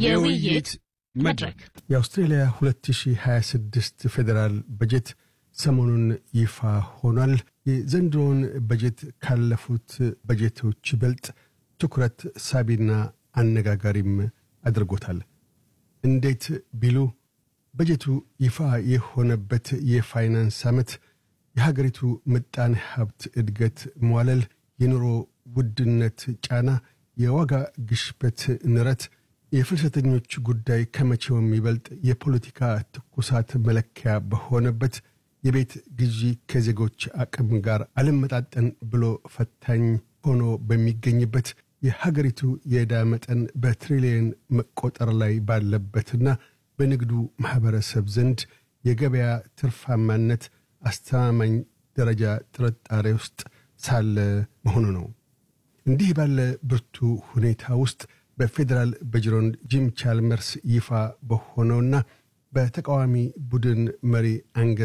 የውይይት መድረክ የአውስትሬልያ 2026 ፌዴራል በጀት ሰሞኑን ይፋ ሆኗል። የዘንድሮውን በጀት ካለፉት በጀቶች ይበልጥ ትኩረት ሳቢና አነጋጋሪም አድርጎታል። እንዴት ቢሉ በጀቱ ይፋ የሆነበት የፋይናንስ ዓመት የሀገሪቱ ምጣኔ ሀብት እድገት መዋለል፣ የኑሮ ውድነት ጫና፣ የዋጋ ግሽበት ንረት፣ የፍልሰተኞች ጉዳይ ከመቼውም ይበልጥ የፖለቲካ ትኩሳት መለኪያ በሆነበት የቤት ግዢ ከዜጎች አቅም ጋር አልመጣጠን ብሎ ፈታኝ ሆኖ በሚገኝበት የሀገሪቱ የዕዳ መጠን በትሪሊየን መቆጠር ላይ ባለበትና በንግዱ ማኅበረሰብ ዘንድ የገበያ ትርፋማነት አስተማማኝ ደረጃ ጥርጣሬ ውስጥ ሳለ መሆኑ ነው። እንዲህ ባለ ብርቱ ሁኔታ ውስጥ በፌዴራል በጅሮንድ ጂም ቻልመርስ ይፋ በሆነውና በተቃዋሚ ቡድን መሪ አንገ